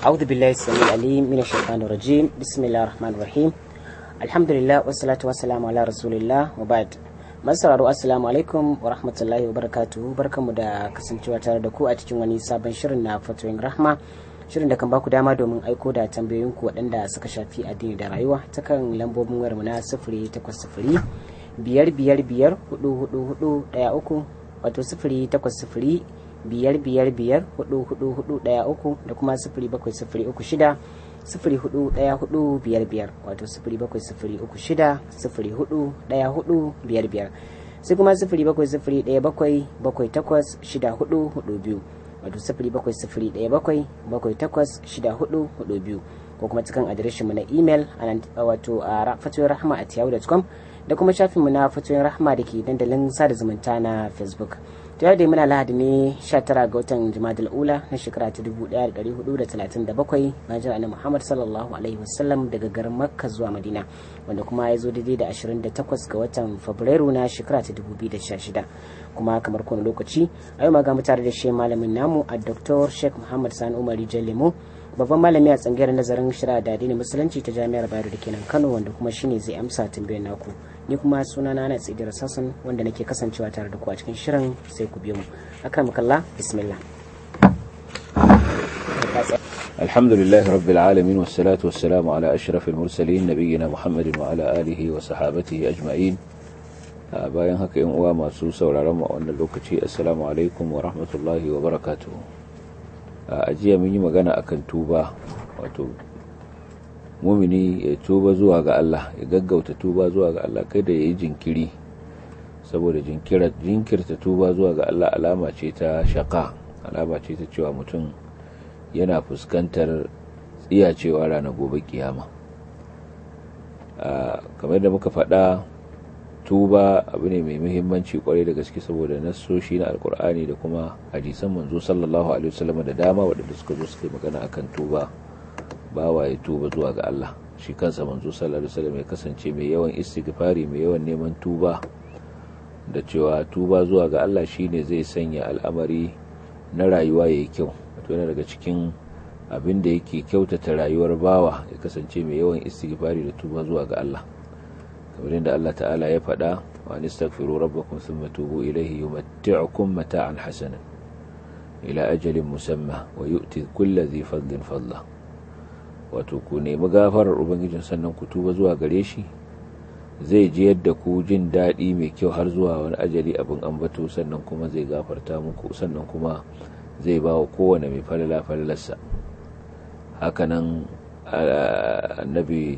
أعوذ بالله السميع العليم من الشيطان الرجيم بسم الله الرحمن الرحيم الحمد لله والصلاة والسلام على رسول الله وبعد masararo assalamu alaikum wa rahmatullahi wa barakatuhu barkanmu da kasancewa tare da ku a cikin wani sabon shirin na fatoyin rahma shirin da kan baku dama domin aiko da tambayoyinku waɗanda suka shafi addini da rayuwa ta kan lambobin wayarmu na sifiri takwas sifiri biyar biyar biyar hudu hudu hudu ɗaya uku wato sifiri takwas sifiri biyar biyar biyar hudu hudu hudu ɗaya uku da kuma sifiri bakwai sifiri uku shida sifiri hudu daya hudu biyar biyar wato sifiri bakwai sifiri uku shida sifiri hudu daya hudu biyar biyar sai kuma sifiri bakwai sifiri daya bakwai bakwai takwas shida hudu hudu biyu wato sifiri bakwai sifiri daya bakwai bakwai takwas shida hudu hudu biyu ko kuma cikin adireshin mu na imel wato a fatoyin rahama a tiyawu.com da kuma shafinmu na fatoyin rahama da ke dandalin sada zumunta na facebook ta yau dai muna lahadi ne 19 ga watan jimadal ula na shekara ta 1437 bayan jira na muhammad sallallahu alaihi wasallam daga garin makka zuwa madina wanda kuma ya zo daidai da 28 ga watan fabrairu na shekara ta 2016 kuma kamar kowane lokaci a yau ma ga tare da shi malamin namu a dr sheikh muhammad sani umar lemo babban malami a tsangayar nazarin shari'a da addinin musulunci ta jami'ar bayero da kenan kano wanda kuma shine zai amsa tambayar naku ni kuma suna na ana tsidira sassan wanda nake kasancewa tare da ku a cikin shirin sai ku biyo mu akan kalla bismillah الحمد لله رب العالمين والصلاة والسلام على أشرف المرسلين نبينا محمد وعلى آله وصحابته أجمعين bayan haka yan uwa masu sauraron mu a wannan lokaci assalamu alaikum wa rahmatullahi wa barakatuhu a jiya mun yi magana akan tuba wato mumini ya tuba zuwa ga Allah ya gaggauta tuba zuwa ga Allah kai da ya yi jinkiri saboda jinkirta tuba zuwa ga Allah alama ce ta shaka alama ce ta cewa mutum yana fuskantar tsiyacewa ranar gobe kiyama kamar da muka faɗa tuba abu ne mai muhimmanci kwarai da gaske saboda nassoshi na alkur'ani da kuma hadisan manzo sallallahu alaihi wasallam da dama waɗanda suka zo suka yi magana akan tuba bawa ya tuba zuwa ga Allah shi kansa manzo sallallahu alaihi wasallam ya kasance mai yawan istighfari mai yawan neman tuba da cewa tuba zuwa ga Allah shine zai sanya al'amari na rayuwa yayi kyau wato yana daga cikin abin da yake kyautata rayuwar bawa ya kasance mai yawan istighfari da tuba zuwa ga Allah kamar yadda Allah ta'ala ya faɗa wa nastaghfiru rabbakum thumma tubu ilayhi yumatti'ukum mata'an hasanan ila ajalin musamma wa yu'ti kulli dhi fadlin fadla wato ku nemi gafarar ubangijin sannan ku tuba zuwa gare shi zai ji yadda ku jin daɗi mai kyau har zuwa wani ajali abin ambato sannan kuma zai gafarta muku sannan kuma zai ba wa kowane mai falala falalarsa hakanan annabi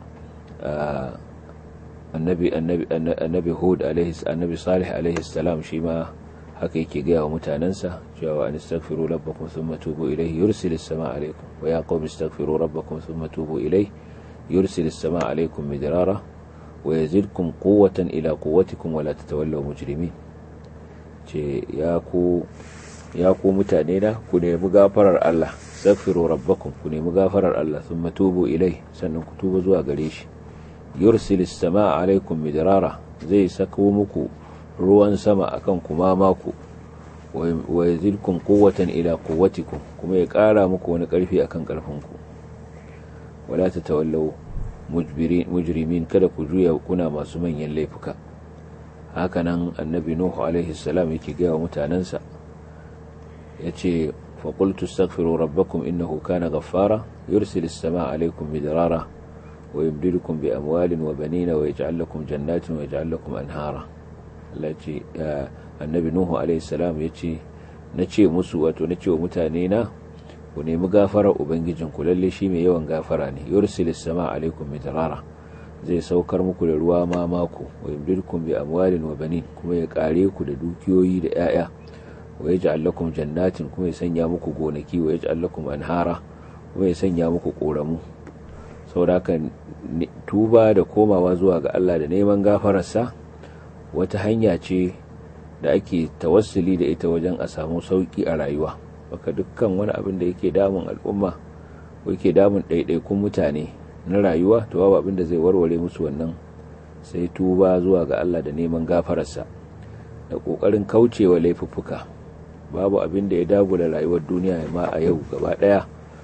annabi annabi hud annabi salih alaihi salam shi ma haka yake gaya wa mutanensa cewa an istaghfiru rabbakum thumma tubu ilayhi yursilis samaa alaykum wa ya qawmi istaghfiru rabbakum thumma tubu ilayhi yursilis samaa alaykum midrara wa yazidkum quwwatan ila quwwatikum wa la tatawallaw mujrimin ce ya ku ya ku mutane na ku nemi gafarar Allah istaghfiru rabbakum ku nemi gafarar Allah thumma tubu ilayhi sannan ku tuba zuwa gare shi yursilis samaa alaykum midrara zai sako muku ruwan sama akan kuma maku wa yazidkum quwwatan ila quwwatikum kuma ya ƙara muku wani ƙarfi akan ƙarfinku wala tatawallaw mujrimin kada ku juya kuna masu manyan laifuka hakanan annabi nuhu alaihi salam yake ga mutanansa yace fa qultu astaghfiru rabbakum innahu kana ghaffara yursilis samaa alaykum midrara wa yumdidukum bi amwalin wa banina wa yaj'al lakum jannatin wa yaj'al lakum anhara Allah ce annabi Nuhu alaihi salam ya ce na ce musu wato na ce wa mutane na ku nemi gafarar ubangijin ku lalle shi mai yawan gafara ne yursilis sama alaikum midrara zai saukar muku da ruwa ma mako wa yumdidukum bi amwalin wa banin kuma ya kare ku da dukiyoyi da yaya wa yaj'al lakum jannatin kuma ya sanya muku gonaki wa yaj'al lakum anhara kuma ya sanya muku koramu saboda tuba da komawa zuwa ga Allah da neman gafararsa wata hanya ce da ake tawassuli da ita wajen a samu sauki a rayuwa baka dukkan wani abin da yake damun al'umma ko yake damun ɗaiɗaikun mutane na rayuwa to babu abin da zai warware musu wannan sai tuba zuwa ga Allah da neman gafararsa da ƙoƙarin kaucewa laifuffuka babu abin da ya dagula rayuwar duniya ma a yau gaba ɗaya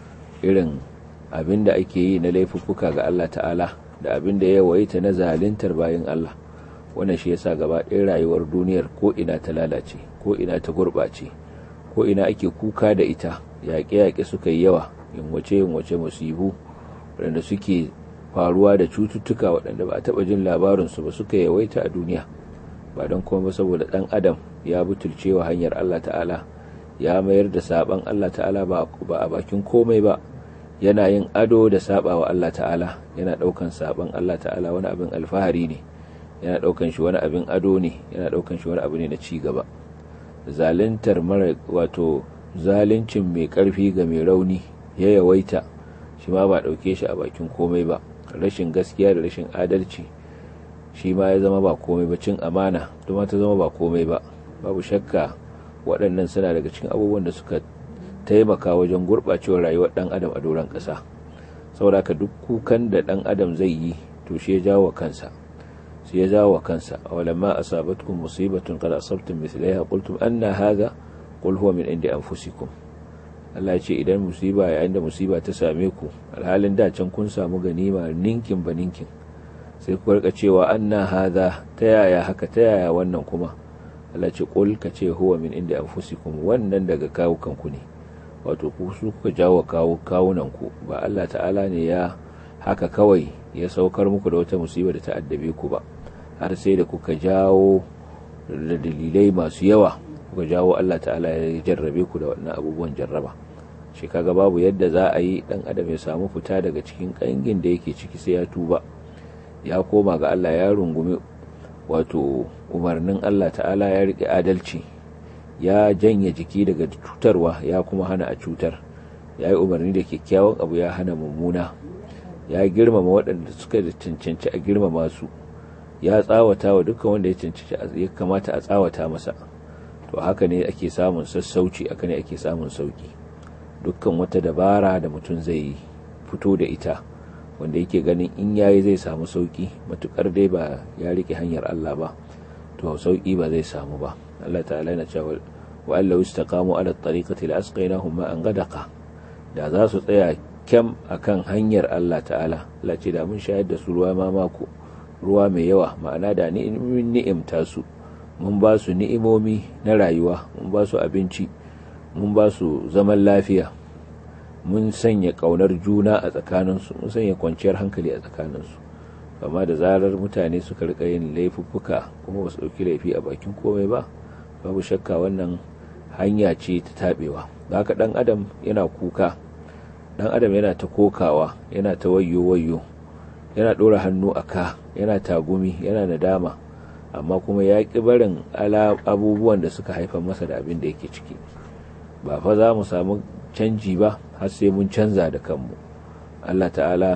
irin abin da ake yi na laifuffuka ga Allah ta'ala da abin da ya waita na zalintar bayan Allah wannan shi yasa gaba ɗaya rayuwar duniyar ko ina ta lalace ko ina ta gurɓace ko ina ake kuka da ita yaƙe-yaƙe suka yi yawa yunwace yunwace musibu waɗanda suke faruwa da cututtuka waɗanda ba a taɓa jin labarinsu ba suka yawaita a duniya ba don kuma saboda ɗan adam ya butulce wa hanyar Allah ta'ala ya mayar da saban Allah ta'ala ba a bakin komai ba yana yin ado da saba wa Allah ta'ala yana ɗaukan saban Allah ta'ala wani abin alfahari ne yana ɗaukan shi wani abin ado ne yana ɗaukan shi wani abu ne na ci gaba zalintar mara wato zalincin mai ƙarfi ga mai rauni ya yawaita shi ma ba ɗauke shi a bakin komai ba rashin gaskiya da rashin adalci shi ma ya zama ba komai ba cin amana kuma ta zama ba komai ba babu shakka waɗannan suna daga cikin abubuwan da suka taimaka wajen gurɓacewar rayuwar ɗan adam a doron ƙasa saboda ka duk kukan da ɗan adam zai yi to shi ya jawo kansa sai ya jawo kansa awalamma asabatkum musibatun qad asabtum mithlaiha qultum anna hadha qul huwa min indi anfusikum Allah ya ce idan musiba yayin da musiba ta same ku alhalin da can kun samu ganima ninkin ba ninkin sai ku rika cewa anna hadha ta yaya haka ta yaya wannan kuma Allah ce qul ka ce huwa min indi anfusikum wannan daga kawukan ku ne wato ku su kuka jawo kawo kawunan ku ba Allah ta'ala ne ya haka kawai ya saukar muku da wata musiba da ta addabe ku ba har sai da kuka jawo da dalilai masu yawa kuka jawo Allah ta'ala ya jarrabe ku da wannan abubuwan jarraba shi kaga babu yadda za a yi dan adam ya samu fita daga cikin kangin da yake ciki sai ya tuba ya koma ga Allah ya rungumi wato umarnin Allah ta'ala ya riƙe adalci ya janye jiki daga cutarwa ya kuma hana a cutar ya yi umarni da kyakkyawan abu ya hana mummuna ya girmama waɗanda suka da cancanci a girmama su ya tsawata wa dukkan wanda ya cancanci ya kamata a tsawata masa to haka ne ake samun sassauci haka ne ake samun sauki dukkan wata dabara da mutum zai fito da ita wanda yake ganin in yayi zai samu sauki matukar dai ba ya rike hanyar Allah ba to sauki ba zai samu ba Allah ta'ala yana cewa wa allahu istaqamu ala at-tariqati la-asqaynahum ma'an ghadaqa da za su tsaya kyam akan hanyar Allah ta'ala Allah ce da mun shayar da su ruwa mamako ruwa mai yawa ma'ana da ni'imta su mun ba su ni'imomi na rayuwa mun ba su abinci mun ba su zaman lafiya mun sanya kaunar juna a tsakaninsu mun sanya kwanciyar hankali a tsakaninsu amma da zarar mutane suka rika yin laifuffuka kuma ba su ɗauki laifi a bakin komai ba babu shakka wannan hanya ce ta taɓewa haka ɗan adam yana kuka ɗan adam yana ta kokawa yana ta wayyo wayyo yana ɗora hannu a ka yana tagumi yana nadama amma kuma ya ƙi barin abubuwan da suka haifar masa da abin da yake ciki ba fa za mu samu canji ba har sai mun canza da kanmu Allah ta'ala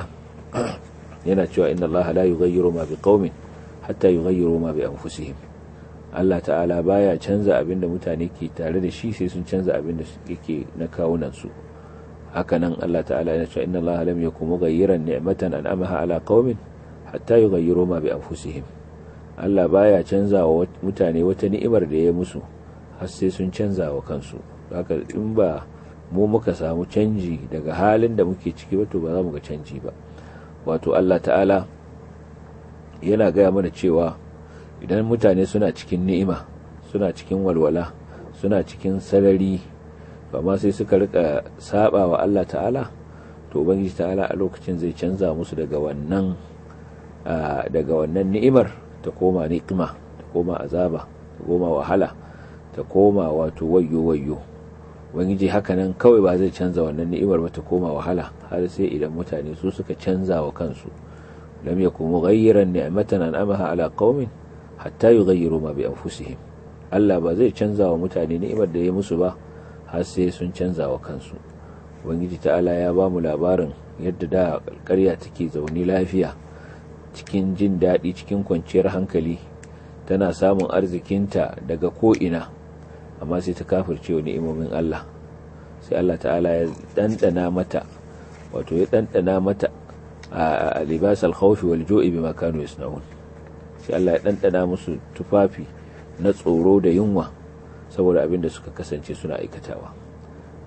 yana cewa inna Allah la yughayyiru ma biqaumin hatta yughayyiru ma bi anfusihim Allah ta'ala baya canza abin da mutane ke tare da shi sai sun canza abin da yake na kawunan su hakanan Allah ta'ala yana cewa inna Allah lam yakum mughayyiran ni'matan an'amaha ala qaumin hatta yughayyiru ma bi anfusihim Allah baya canza wa mutane wata ni'imar da ya musu har sai sun canza wa kansu haka in ba mu muka samu canji daga halin da muke ciki ba to ba za mu ga canji ba wato Allah ta'ala yana gaya mana cewa idan mutane suna cikin ni'ima suna cikin walwala suna cikin sarari ba ma sai suka rika saba wa Allah ta'ala to ubangiji ta'ala a lokacin zai canza musu daga wannan daga wannan ni'imar ta koma ni'ima ta koma azaba ta koma wahala ta koma wato wayyo wayyo ubangiji hakanan kawai ba zai canza wannan ni'imar ba ta koma wahala har sai idan mutane su suka canza wa kansu lam yakun mughayyiran ni'matan an'amaha ala qaumin hatta yughayyiru ma bi anfusihim Allah ba zai canza wa mutane ni'imar da ya musu ba har sai sun canza wa kansu ubangiji ta'ala ya ba mu labarin yadda da ƙarya take zaune lafiya cikin jin daɗi cikin kwanciyar hankali tana samun arzikinta daga ko'ina amma sai ta kafirce wa ni'imomin Allah sai Allah ta'ala ya ɗanɗana mata wato ya ɗanɗana mata a libas alkhawfi wal jo'i bima kanu yasna'un sai Allah ya ɗanɗana musu tufafi na tsoro da yunwa saboda abin da suka kasance suna aikatawa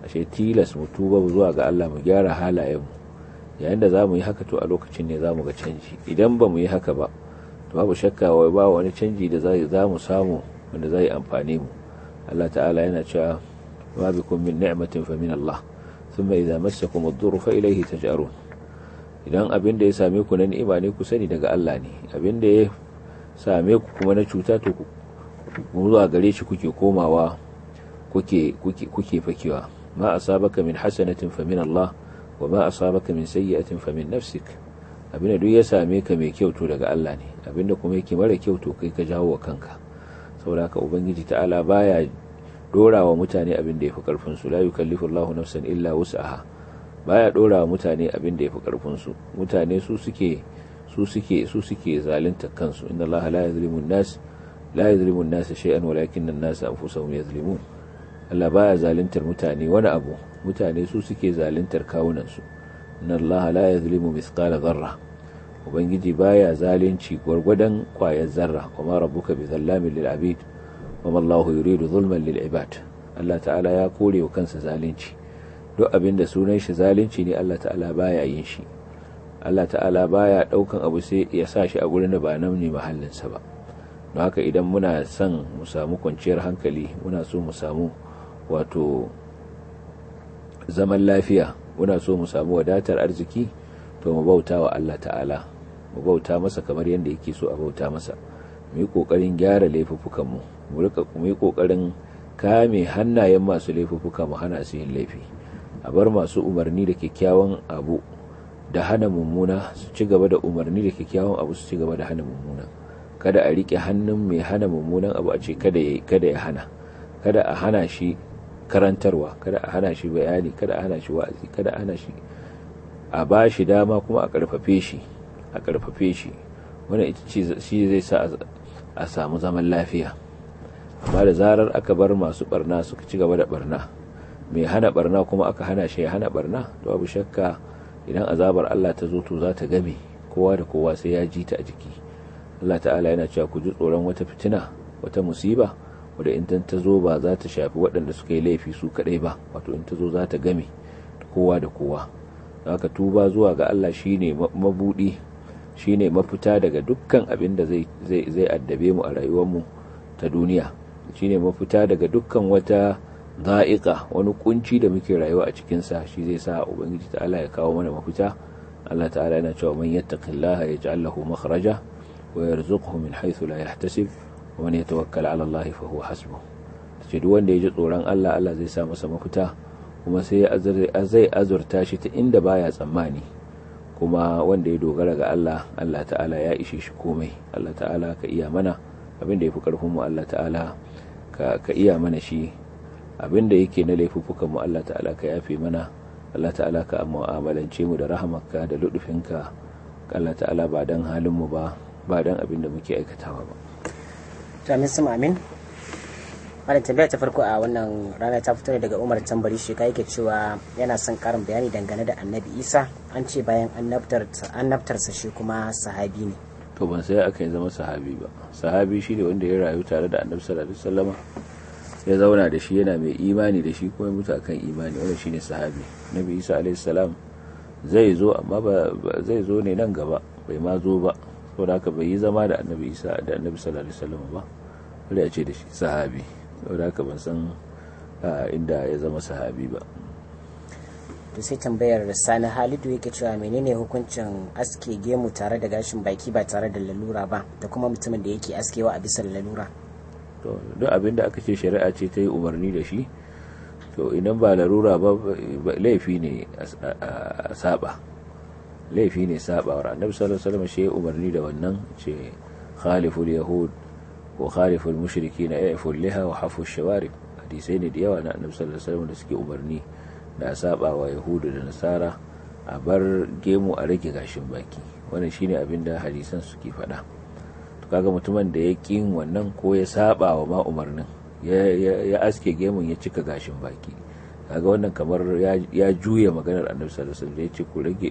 ashe tilas mu tuba zuwa ga Allah mu gyara halayenmu yayin da za mu yi haka to a lokacin ne za mu ga canji idan ba mu yi haka ba to babu shakka wai ba wani canji da za mu samu wanda zai amfane mu Allah ta'ala yana cewa ma bikum min ni'matin fa min Allah thumma idza massakum ad-durru fa ilayhi taj'arun idan abin da ya same ku na ni'ima ne ku sani daga Allah ne abin da ya same ku kuma na cuta to ku zuwa gare shi kuke komawa kuke kuke kuke fakewa ma asabaka min hasanatin fa min Allah wa ma asabaka min sayyi'atin fa min nafsik abinda duk ya same ka mai kyau to daga Allah ne abinda kuma yake mara kyau to kai ka jawo wa kanka saboda haka ubangiji ta'ala baya dora wa mutane abin da yafi karfin su la yukallifu Allahu nafsan illa wus'aha baya dora wa mutane abin da yafi karfin su mutane su suke su suke su suke zalunta kansu inna Allah la yuzlimu an-nas la yuzlimu an-nas shay'an walakin an-nas anfusahum yuzlimun Allah baya zaluntar mutane wani abu mutane su suke zaluntar kawunan su inna Allah la yuzlimu mithqala dharra ubangiji baya zalunci gwargwadon kwayar zarra kuma rabbuka bi zallamin lil abid wa Allahu yuridu zulman lil ibad Allah ta'ala ya kore wa kansa zalunci duk abin da sunan shi zalunci ne Allah ta'ala baya yin shi Allah ta'ala baya daukan abu sai ya sa shi a gurin da ba nan ne mahallinsa ba don haka idan muna son mu samu kwanciyar hankali muna so mu samu wato zaman lafiya muna so mu samu wadatar arziki to mu bauta wa Allah ta'ala mu bauta masa kamar yadda yake so a bauta masa mu yi kokarin gyara laifuffukan mu mu rika mu yi kokarin kame hannayen masu laifuffuka mu hana su yin laifi a bar masu umarni da kyakkyawan abu da hana mummuna su ci gaba da umarni da kyakkyawan abu su ci gaba da hana mummuna kada a rike hannun mai hana mummunan abu a ce kada ya kada ya hana kada a hana shi karantarwa kada a hana shi bayani kada a hana shi wa'azi kada a hana shi a ba shi dama kuma a karfafe shi a karfafe shi wannan ita ce shi zai sa a samu zaman lafiya amma da zarar aka bar masu barna suka ci gaba da barna mai hana barna kuma aka hana shi ya hana barna to babu shakka idan azabar Allah ta zo to za ta game kowa da kowa sai ya ji ta a jiki Allah ta'ala yana cewa ku ji tsoron wata fitina wata musiba wadda in ta zo ba za ta shafi waɗanda suka yi laifi su kaɗai ba wato in ta zo za ta game kowa da kowa haka tuba zuwa ga Allah shine mabudi shine mafita daga dukkan abin da zai zai addabe mu a rayuwar mu ta duniya shine mafita daga dukkan wata za'iqa wani kunci da muke rayuwa a cikin sa shi zai sa ubangiji ta'ala ya kawo mana mafita Allah ta'ala yana cewa man yattaqillaha yaj'al lahu makhraja wa yarzuqhu min haythu la yahtasib wa man yatawakkal 'ala Allah fa huwa hasbuh ce duk wanda ya ji tsoron Allah Allah zai sa masa mafita kuma sai zai azurta shi ta inda baya tsammani kuma wanda ya dogara ga Allah Allah ta'ala ya ishe shi komai Allah ta'ala ka iya mana abin da ya fi ƙarfinmu Allah ta'ala ka iya mana shi abin da yake na laifuffukanmu Allah ta'ala ka yafe mana Allah ta'ala ka mu'amalance mu da rahamarka da ludufinka Allah ta'ala ba dan halinmu ba ba dan abin da muke aikatawa ba to amin sama amin wannan tambaya ta farko a wannan rana ta fito daga umar tambari shi ka yake cewa yana son karin bayani dangane da annabi isa an ce bayan annabtarsa shi kuma sahabi ne to ban sai aka yi zama sahabi ba sahabi shi ne wanda ya rayu tare da annabi sallallahu alaihi wasallama ya zauna da shi yana mai imani da shi kuma mutu akan imani wannan shine sahabi nabi isa alaihi salam zai zo amma ba zai zo ne nan gaba bai ma zo ba saboda haka bai yi zama da annabi isa da annabi sallallahu alaihi wasallama ba wanda ya ce da shi sahabi saboda haka ban san inda ya zama sahabi ba to sai tambayar sani halidu yake cewa menene hukuncin aske gemu tare da gashin baki ba tare da lalura ba da kuma mutumin da yake askewa a bisa lalura to duk abin da aka ce shari'a ce ta yi umarni da shi to idan ba larura ba laifi ne a saba laifi ne sabawar annabi sallallahu alaihi wasallam shi umarni da wannan ce khaliful yahud wa khaliful mushriki na ya'ful liha wa hafu shawarib hadisai ne da yawa na annabi sallallahu alaihi wasallam da suke umarni da saba wa yahudu da nasara a bar gemu a rage gashin baki wannan shine abin da hadisan suke faɗa to kaga mutumin da ya kin wannan ko ya saba wa ma umarnin ya aske gemun ya cika gashin baki kaga wannan kamar ya juya maganar annabi sallallahu alaihi wasallam ya ce ku rage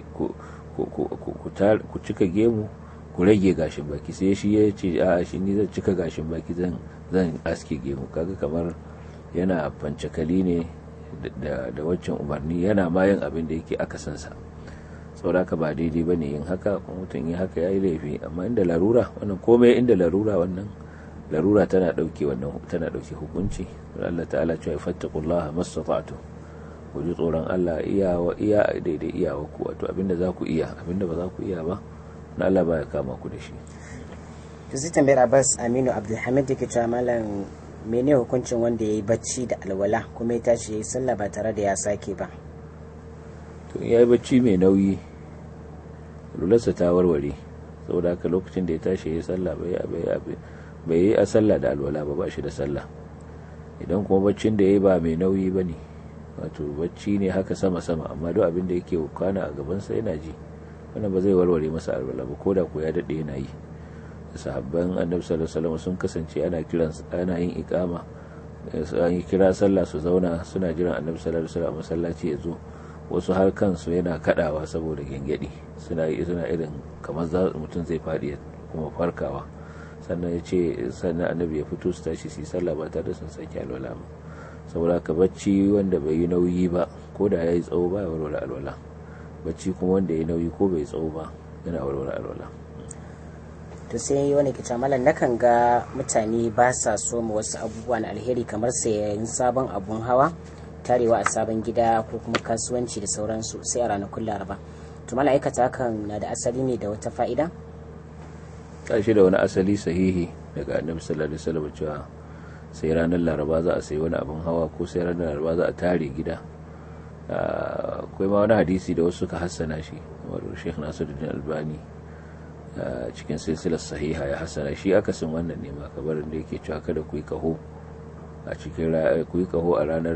ku cika gemu ku rage gashin baki sai shi ya ce a shi ni zan cika gashin baki zan zan aske gemu kaga kamar yana fancakali ne da waccan umarni yana ma yin abin da yake akasinsa saboda ba daidai ba ne yin haka kuma mutum yi haka ya yi laifi amma inda larura wannan komai inda larura wannan larura tana ɗauke wannan tana ɗauke hukunci Allah ta'ala cewa fattaqullaha mastata'tu ku ji tsoron Allah iya wa iya daidai iyawa ku wato abinda za ku iya abinda ba za ku iya ba na Allah ba ya kama ku da shi to sai tambayar Abbas Aminu Abdulhamid yake cewa malam mene hukuncin wanda ya yi bacci da alwala kuma ya tashi ya yi sallah ba tare da ya sake ba to ya yi bacci mai nauyi lularsa ta warware saboda haka lokacin da ya tashi ya yi sallah bai yi a sallah da alwala ba ba shi da sallah idan kuma baccin da ya yi ba mai nauyi ba ne wato bacci ne haka sama-sama amma duk abin da yake kwana a gabansa yana ji wannan ba zai warware masa alwala ba ko da ko ya daɗe yana yi sahabban annabi sallallahu alaihi wasallam sun kasance ana kiran ana yin iqama an yi kira sallah su zauna suna jiran annabi sallallahu alaihi wasallam masallaci ya zo wasu har kansu yana kadawa saboda gengedi suna yi suna irin kamar za mutum zai fadi kuma farkawa sannan ya ce sannan annabi ya fito su tashi su yi sallah ba tare da sun sake alwala ba saboda ka bacci wanda bai yi nauyi ba ko da ya yi tsawo ba ya warware alwala bacci kuma wanda ya yi nauyi ko bai tsawo ba yana warware alwala to sai wani kita malam nakan ga mutane ba sa so mu wasu abubuwa na alheri kamar sayan sabon abun hawa tarewa a sabon gida ko kuma kasuwanci da sauransu sai a ranakun laraba to malam aikata hakan na da asali ne da wata fa'ida kashi da wani asali sahihi daga annabi sallallahu alaihi wasallam cewa sai ranar laraba za a sayi wani abun hawa ko sai ranar laraba za a tare gida akwai ma wani hadisi da wasu suka hassana shi kamar Sheikh Nasiruddin Albani cikin silsilar sahiha ya hasana shi akasin wannan ne ma kabarin da yake cewa kada ku yi kaho a cikin ku yi kaho a ranar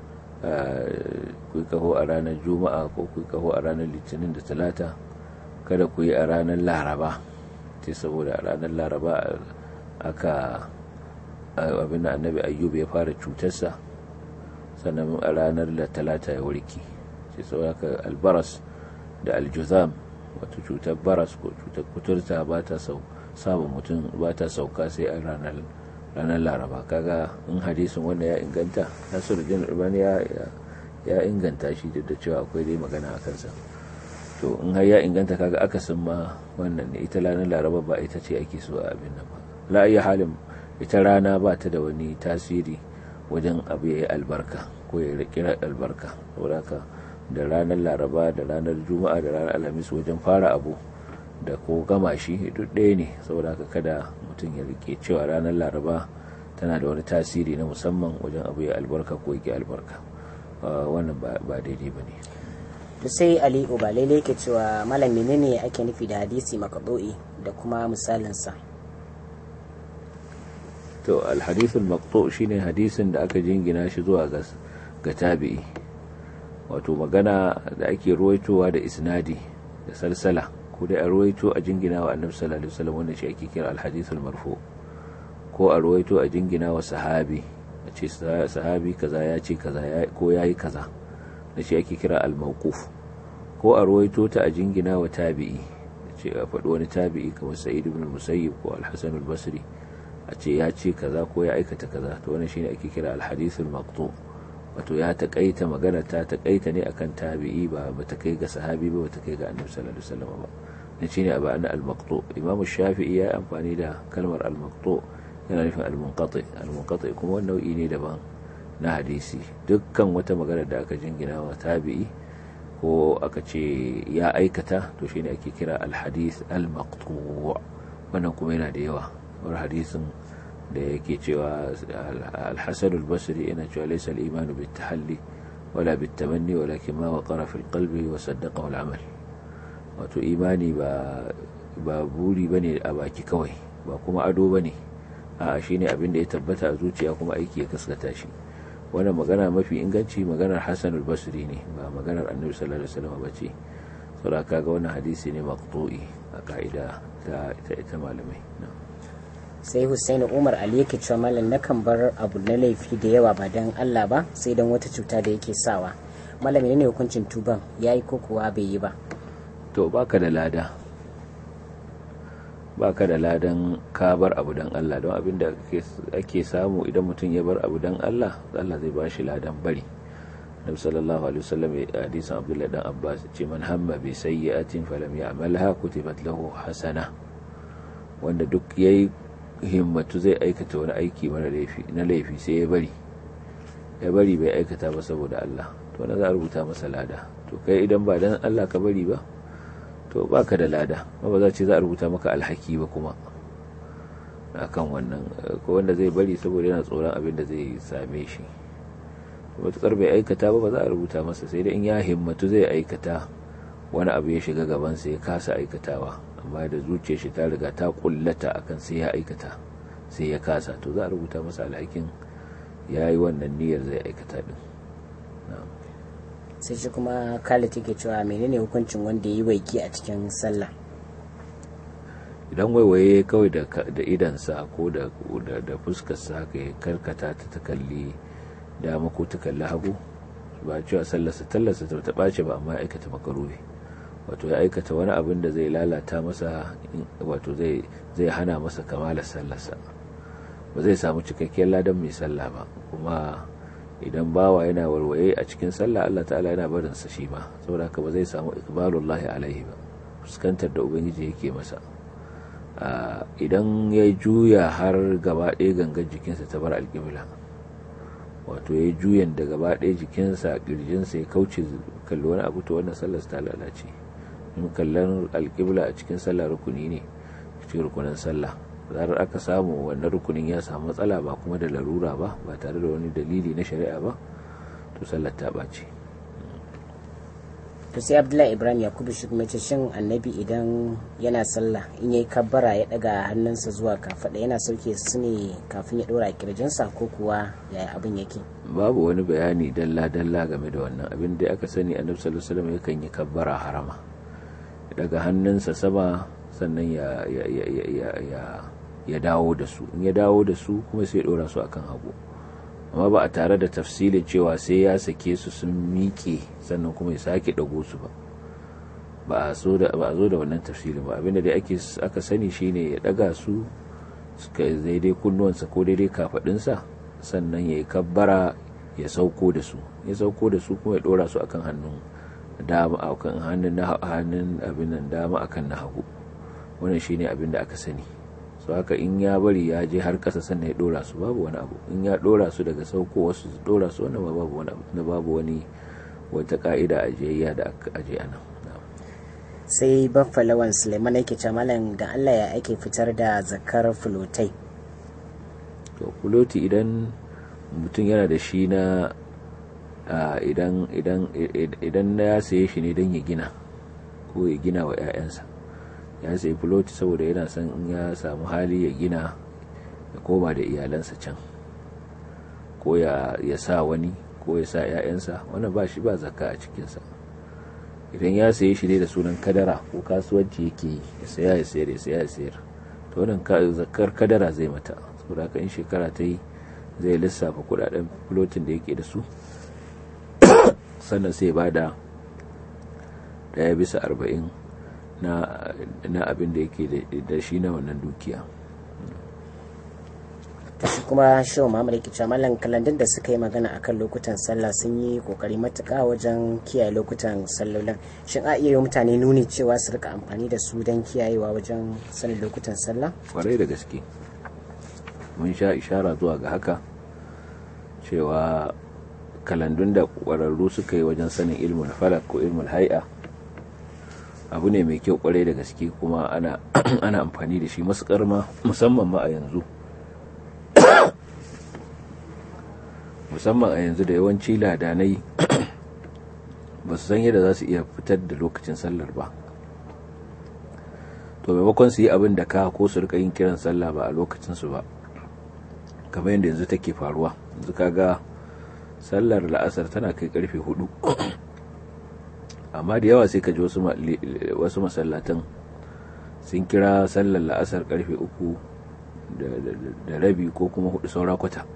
ku yi kaho a ranar juma'a ko ku yi kaho a ranar litinin da talata kada ku yi a ranar laraba ce saboda a ranar laraba aka abin da annabi ayyub ya fara cutarsa sannan a ranar da talata ya warki ce saboda albaras da aljuzam wato cutar baras ko cutar kuturta ba ta samun mutum ba ta sauka sai a ranar ranar laraba kaga in hadisin wanda ya inganta nasiru jin urbani ya inganta shi duk da cewa akwai dai magana a kansa to in har ya inganta kaga akasin ma wannan ne ita ranar laraba ba ita ce ake so a abin nan ba la halin ita rana ba ta da wani tasiri wajen abu ya yi albarka ko ya kira albarka saboda haka da ranar laraba da ranar juma'a da ranar alhamis wajen fara abu da ko gama shi duk ɗaya ne saboda haka kada mutum ya rike cewa ranar laraba tana da wani tasiri na musamman wajen abu ya albarka ko yake albarka wannan ba daidai ba ne to sai ali ubalele ke cewa malam menene ake nufi da hadisi makaɗo'i da kuma misalinsa to alhadisul maqtu shine hadisin da aka jingina shi zuwa ga tabi'i wato magana da ake ruwaitowa da isnadi da salsala ko dai a ruwaito a jingina wa annabi sallallahu alaihi wasallam wanda shi ake kira alhadithul marfu ko a ruwaito a jingina wa sahabi a ce sahabi kaza ya ce kaza ko yayi kaza da shi ake kira al-mawquf ko a ruwaito ta a jingina wa tabi'i ce a faɗi wani tabi'i kamar sa'id ibn musayyib ko al-hasan al-basri a ce ya ce kaza ko ya aikata kaza to wannan shine ake kira al-hadithul maqtu' wato ya taƙaita magana ta taƙaita ne akan tabi'i ba ba ta kai ga sahabi ba ba ta kai ga annabi sallallahu alaihi wasallam ba ne shine abu an al-maqtu imamu shafi'i ya amfani da kalmar al-maqtu yana nufin al-munqati al-munqati kuma wani nau'i ne daban na hadisi dukkan wata magana da aka jingina wa tabi'i ko aka ce ya aikata to shine ake kira al-hadith al-maqtu wannan kuma yana da yawa wani hadisin da yake cewa alhassan albasiri yana cewa laisa al'imanu bai tahalli wala bai tamanni walakin ma wa ƙarafin kalbi wa saddaka amal wato imani ba buri ba ne a baki kawai ba kuma ado ba ne a shi ne abin da ya tabbata a zuciya kuma aiki ya kaskata shi wannan magana mafi inganci maganar hassan albasiri ne ba maganar annabi sallallahu alaihi wasallam ba ce saboda kaga wannan hadisi ne maqtu'i a ka'ida ta ita malamai sai Hussein Umar Ali yake cewa malam nakan bar abu na laifi da yawa ba dan Allah ba sai dan wata cuta da yake sawa malam ne hukuncin tuban yayi ko kuwa bai yi ba to baka da lada baka da ladan ka bar abu dan Allah don abin da ake samu idan mutum ya bar abu dan Allah Allah zai bashi ladan bari nabi sallallahu alaihi wasallam hadisin abdullahi dan abbas ce man hamma bi sayyi'atin falam ya'malha kutibat lahu hasana wanda duk yayi himmatu zai aikata wani aiki mara laifi na laifi sai ya bari ya bari bai aikata ba saboda Allah to na za a rubuta masa lada to kai idan ba dan Allah ka bari ba to baka da lada ba ba za ce za a rubuta maka alhaki ba kuma akan wannan ko wanda zai bari saboda yana tsoron abin da zai same shi matukar bai aikata ba ba za a rubuta masa sai da in ya himmatu zai aikata wani abu ya shiga gabansa ya kasa aikatawa amma da zuciyar shi ta riga ta kullata akan sai ya aikata sai ya kasa to za a rubuta masa alhakin ya yi wannan niyyar zai aikata din sai shi kuma khalid take cewa menene hukuncin wanda ya yi waiki a cikin sallah idan waiwaye kawai da idansa ko da fuskarsa haka ya karkata ta ta kalli dama ko ta kalli hagu ba cewa sallarsa tallarsa ta ta ɓace ba amma ya aikata makaruhi wato ya aikata wani abin da zai lalata masa wato zai hana masa kamalar sallarsa ba zai samu cikakkiyar ladan mai sallah ba kuma idan bawa yana warwaye a cikin sallah Allah ta'ala yana barin sa shi ma saboda haka ba zai samu ikbalullahi alaihi ba fuskantar da ubangiji yake masa idan ya juya har gaba ɗaya gangan jikinsa ta bar alƙibla wato ya juyan da gaba ɗaya jikinsa ƙirjinsa ya kauce kalli wani abu to wannan sallar ta lalace in kallon alƙibla a cikin sallah rukuni ne cikin rukunin sallah zarar aka samu wannan rukunin ya samu matsala ba kuma da larura ba ba tare da wani dalili na shari'a ba to sallar ta ɓace to sai abdullahi ibrahim yakubu shi kuma ce shin annabi idan yana sallah in yayi kabbara ya daga hannunsa zuwa kafaɗa yana sauke su ne kafin ya ɗora kirjinsa ko kuwa yaya abin yake babu wani bayani dalla dalla game da wannan abin da aka sani annabi sallallahu alaihi wasallam yakan yi kabbara harama daga hannunsa sama sannan ya ya ya ya ya ya dawo da su in ya dawo da su kuma sai ya ɗora su akan hagu amma ba a tare da tafsilin cewa sai ya sake su sun miƙe sannan kuma ya sake ɗago su ba ba a zo da wannan tafsilin ba abinda dai ake aka sani shine ya ɗaga su suka daidai kunnuwansa ko daidai kafaɗinsa sannan ya yi kabbara ya sauko da su ya sauko da su kuma ya ɗora su akan hannun dama akan hannun na hannun abin nan dama akan na hagu wannan shine abin da aka sani su haka in ya bari ya je har kasa sannan ya dora su babu wani abu in ya dora su daga sauko wasu dora su wannan babu wani abu na babu wani wata ka'ida a jiyayya da aka aje ana sai baffa lawan suleiman yake ce malam da allah ya ake fitar da zakar fulotai to fuloti idan mutum yana da shi na idan idan idan ya saye shi ne don ya gina ko ya gina wa 'ya'yansa ya sayi filoti saboda yana son in ya samu hali ya gina ya koma da iyalansa can ko ya sa wani ko ya sa 'ya'yansa wannan ba shi ba zakka a cikinsa idan ya saye shi ne da sunan kadara ko kasuwanci yake yi ya saya ya sayar ya saya ya sayar to wannan zakkar kadara zai mata saboda haka in shekara ta yi zai lissafa kudaden filotin da yake da su sannan sai ba da daya bisa arba'in na abin da yake da shi na wannan dukiya ta shi kuma shehu muhammad yake cewa mallan kalandun da suka yi magana akan lokutan sallah sun yi kokari matuka wajen kiyaye lokutan sallolin shin a iya yi mutane nuni cewa su rika amfani da su don kiyayewa wajen sanin lokutan sallah kwarai da gaske mun sha ishara zuwa ga haka cewa kalandun da kwararru suka yi wajen sanin ilmul falak ko ilmul hai'a abu ne mai kyau kwarai da gaske kuma ana ana amfani da shi matukar ma musamman ma a yanzu musamman a yanzu da yawanci ladanai ba su san yadda za su iya fitar da lokacin sallar ba to maimakon su yi abin da ka ko su rika yin kiran sallah ba a lokacinsu ba kamar yadda yanzu take faruwa yanzu kaga sallar la'asar tana kai karfe hudu amma da yawa sai ka ji wasu masallatan sun kira sallar la'asar karfe uku da rabi ko kuma hudu saura kwata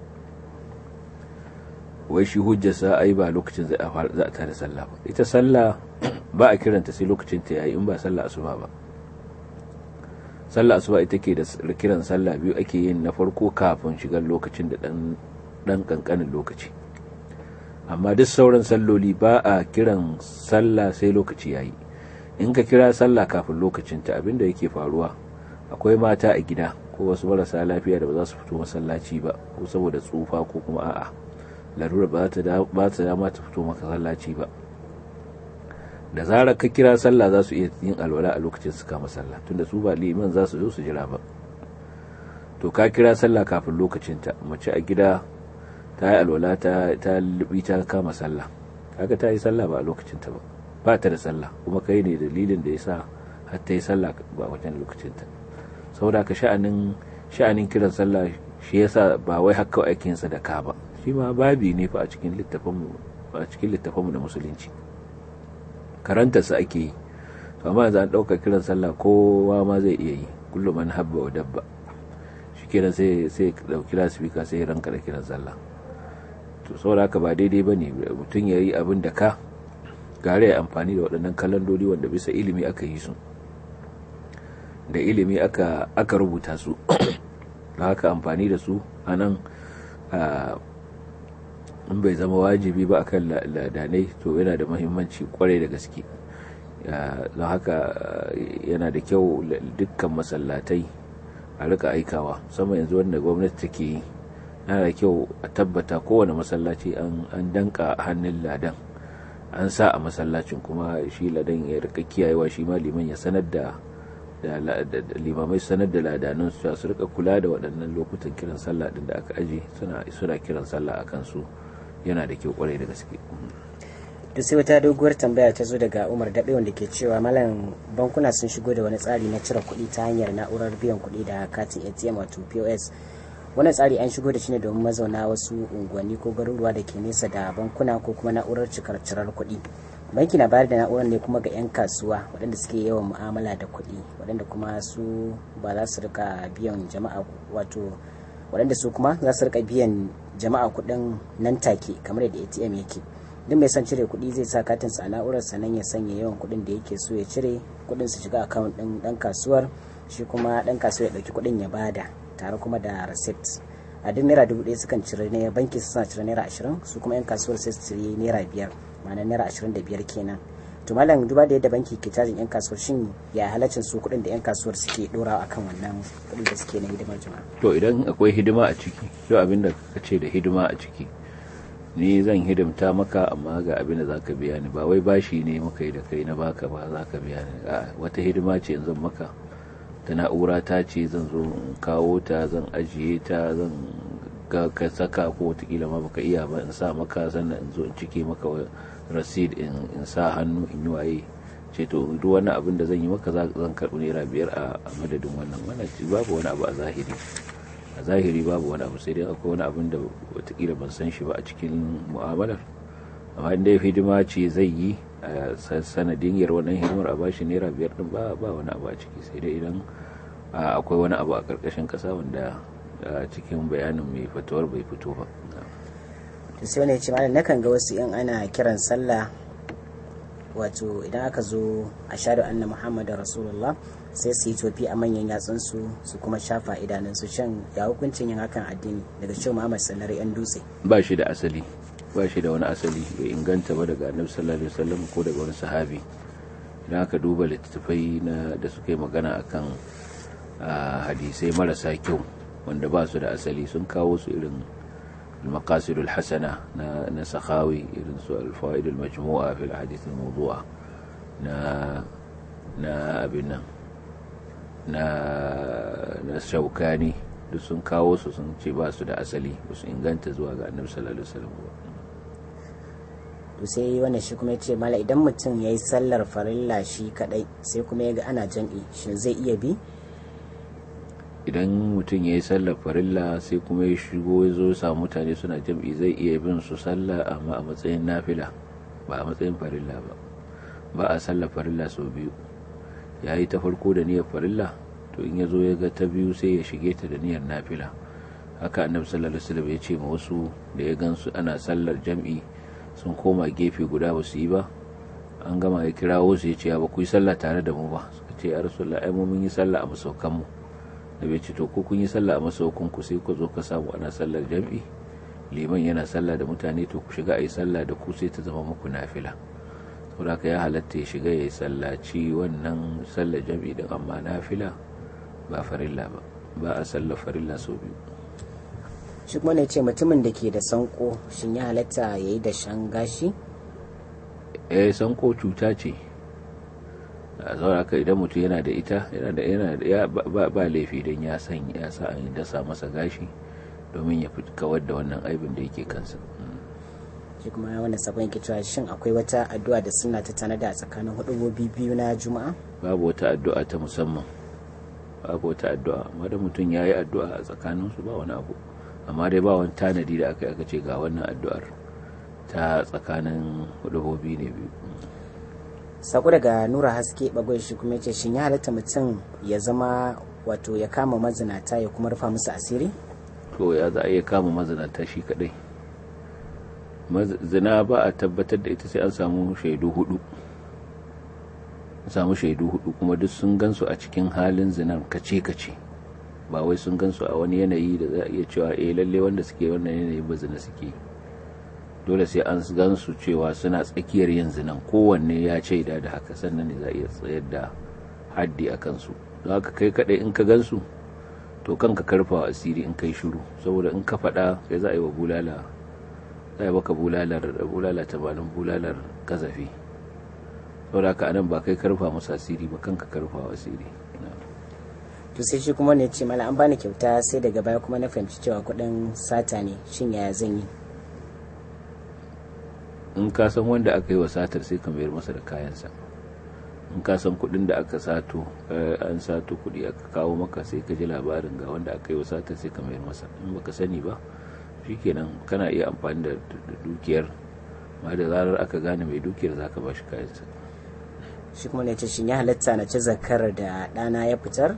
wai shi hujjarsa ai ba lokacin za a tada sallah ba ita sallah ba a kiranta sai lokacin ta yayi in ba sallah asuba ba sallah asuba ita ke da kiran sallah biyu ake yin na farko kafin shigar lokacin da dan dan kankanin lokaci amma duk sauran salloli ba a kiran sallah sai lokaci yayi in ka kira sallah kafin lokacinta abinda yake faruwa akwai mata a gida ko wasu marasa lafiya da ba za su fito masallaci ba ko saboda tsufa ko kuma a'a larura ba ta dama ta fito masallaci ba da zarar ka kira sallah za su iya yin alwala a lokacin su kama sallah tunda su ba liman za su zo su jira ba to ka kira sallah kafin lokacinta mace a gida ta yi alwala ta lubi ta kama sallah kaga ta yi sallah ba a lokacinta ba ba ta da sallah kuma kai ne dalilin da ya sa har ta yi sallah ba wajen lokacinta saboda ka sha'anin sha'anin kiran sallah shi yasa ba wai haka aikin sa da ka ba shi ma babi ne fa a cikin littafin a cikin littafin na musulunci karanta su ake yi to amma yanzu an dauka kiran sallah kowa ma zai iya yi kullum man habba wa dabba shikenan sai sai dauki lasifika sai ranka da kiran sallah to saboda haka ba daidai bane mutum yayi abin da ka gare ya amfani da waɗannan kalandodi wanda bisa ilimi aka yi su da ilimi aka aka rubuta su da haka amfani da su a nan in bai zama wajibi ba akan ladanai to yana da mahimmanci kwarai da gaske don haka yana da kyau dukkan masallatai a rika aikawa sama yanzu wanda gwamnati take yi yana da kyau a tabbata kowane masallaci an danka hannun ladan an sa a masallacin kuma shi ladan ya rika kiyayewa shi ma liman ya sanar da limamai sanar da ladanun su su rika kula da waɗannan lokutan kiran sallah din da aka aje suna suna kiran sallah a kansu yana da kyau kwarai da gaske to sai wata doguwar tambaya ta zo daga umar daɓe wanda ke cewa malam bankuna sun shigo da wani tsari na cire kuɗi ta hanyar na'urar biyan kuɗi da katin atm wato pos wannan tsari an shigo da shi ne domin mazauna wasu unguwanni ko garuruwa da ke nesa da bankuna ko kuma na'urar cikar cirar kuɗi banki na bayar da na'urar ne kuma ga 'yan kasuwa waɗanda suke yawan mu'amala da kuɗi waɗanda kuma su ba za su rika biyan jama'a wato waɗanda su kuma za su rika biyan jama'a kuɗin nan take kamar yadda atm yake duk mai son cire kuɗi zai sa katin sa na'urar sannan ya sanya yawan kuɗin da yake so ya cire kuɗin su shiga akawun ɗin ɗan kasuwar shi kuma ɗan kasuwa ya ɗauki kuɗin ya bada tare kuma da receipt a duk naira dubu ɗaya sukan cire ne banki su suna cire naira ashirin su kuma yan kasuwar sai su cire naira biyar ma'ana naira ashirin da biyar kenan to malam duba da yadda banki ke cajin yan kasuwar shin ya halaccin su kuɗin da yan kasuwar suke ɗorawa akan wannan kuɗin da suke na hidimar jama'a to idan akwai hidima a ciki to abin da ka ce da hidima a ciki ni zan hidimta maka amma ga abin da zaka biya ni ba wai bashi ne muka yi da kai na baka ba zaka biya ni wata hidima ce zan maka ta na'ura ta ce zan zo in kawo ta zan ajiye ta zan ga ka saka ko watakila ma baka iya ba in sa maka sannan in zo in cike maka rasid in sa hannu in yi waye ce to duk wani abin da zan yi maka zan karɓi naira biyar a madadin wannan wannan babu wani abu a zahiri a zahiri babu wani abu sai dai akwai wani abin da watakila ban san shi ba a cikin mu'amalar amma inda hidima ce zai yi a sanadin yar wannan hidimar a bashi naira biyar din ba ba wani abu a ciki sai dai idan akwai wani abu a karkashin kasa wanda cikin bayanin mai fitowar bai fito ba to sai wani ya ce malam nakan ga wasu in ana kiran sallah wato idan aka zo a shaɗu anna muhammadu rasulullah sai su yi tofi a manyan yatsunsu su kuma shafa idanunsu shan ya hukuncin yin hakan addini daga cewa muhammad sallar yan dutse ba shi da asali ba shi da wani asali bai inganta ba daga annabi sallallahu alaihi wasallam ko daga wani sahabi idan aka duba littattafai na da suka yi magana akan hadisai marasa kyau wanda ba su da asali sun kawo su irin المقاصد الحسنة نسخاوي الفوائد المجموعة في الأحاديث الموضوعة نا نا أبنا نا نا شوكاني duk sun kawo su sun ce ba su da asali ba su inganta zuwa ga annabi sallallahu alaihi wasallam to sai wannan shi kuma yace mala idan mutum yayi sallar farilla shi kadai sai kuma yaga ana jam'i shin zai iya bi idan mutum ya yi sallar farilla sai kuma ya shigo ya zo samu mutane suna jam'i zai iya bin su sallah amma a matsayin nafila ba a matsayin farilla ba ba a sallar farilla sau biyu ya yi ta farko da niyyar farilla to in ya zo ya ga ta biyu sai ya shige ta da niyyar nafila haka annabi sallallahu alaihi wasallam ya ce ma wasu da ya gansu ana sallar jam'i sun koma gefe guda ba su yi ba an gama ya kirawo su ya ce ba ku yi sallah tare da mu ba suka ce ya rasulullah ai mu mun yi sallah a masaukan mu da bai ce to ko kun yi sallah a masaukun ku sai ku zo ka samu ana sallar jam'i liman yana sallah da mutane to ku shiga a yi sallah da ku sai ta zama muku nafila saboda ya halatta ya shiga ya yi sallaci wannan sallar jam'i din amma nafila ba farilla ba ba a sallar farilla sau biyu shi kuma ne ce mutumin da ke da sanko shin ya halatta ya yi da shan gashi eh sanko cuta ce a zaura ka idan mutum yana da ita yana da yana da ba laifi don ya san ya sa an dasa masa gashi domin ya fi kawar da wannan aibin da yake kansa shi kuma wannan sabon yake cewa shin akwai wata addu'a da suna ta tanada a tsakanin hudubobi biyu na juma'a babu wata addu'a ta musamman babu wata addu'a amma da mutum ya yi addu'a a tsakaninsu ba wani abu amma dai ba wani tanadi da aka aka ce ga wannan addu'ar ta tsakanin hudubobi ne biyu sako daga nura haske bagwai shi kuma ce shin ya halatta mutum ya zama wato ya kama mazinata ya kuma rufa musu asiri to ya za a iya kama mazinata shi kadai zina ba a tabbatar da ita sai an samu shaidu hudu samu shaidu hudu kuma duk sun gansu a cikin halin zinan kace-kace ba wai sun gansu a wani yanayi da za a iya cewa eh lalle wanda suke wannan yanayi ba zina suke dole sai an gansu cewa suna tsakiyar yin zinan kowanne ya shaida da haka sannan ne za a iya tsayar da haddi a kansu don haka kai kadai in ka gansu to kanka karfa asiri in kai shiru saboda in ka faɗa kai za a yi wa bulala za a yi baka bulalar bulala tamanin bulalar kazafi saboda haka anan ba kai karfa musu asiri ba kanka karfa asiri to sai shi kuma ne ce mala an bani kyauta sai daga baya kuma na fahimci cewa kuɗin sata ne shin yaya zan yi in ka san wanda aka yi wa satar sai ka mayar masa da kayansa in ka san kuɗin da aka sato an sato kuɗi aka kawo maka sai ka ji labarin ga wanda aka yi wa satar sai ka mayar masa in baka sani ba shikenan kana iya amfani da dukiyar ma da zarar aka gane mai dukiyar zaka ba shi kayansa shi kuma ne ce shin ya halatta na ci zakar da ɗana ya fitar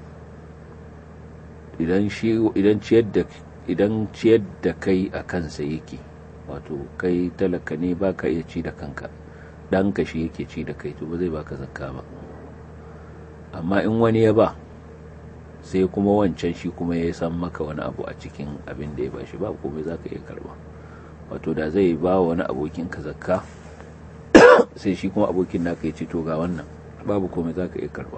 idan shi idan ciyar da idan ciyar da kai a kansa yake wato kai talaka ne baka iya ci da kanka ɗanka shi yake ci da kai to ba zai baka zakka ba amma in wani ya ba sai kuma wancan shi kuma ya san maka wani abu a cikin abin da ya ba shi ba komai za ka iya karba wato da zai ba wani abokin ka zakka sai shi kuma abokin naka ya ci to ga wannan babu komai za ka iya karba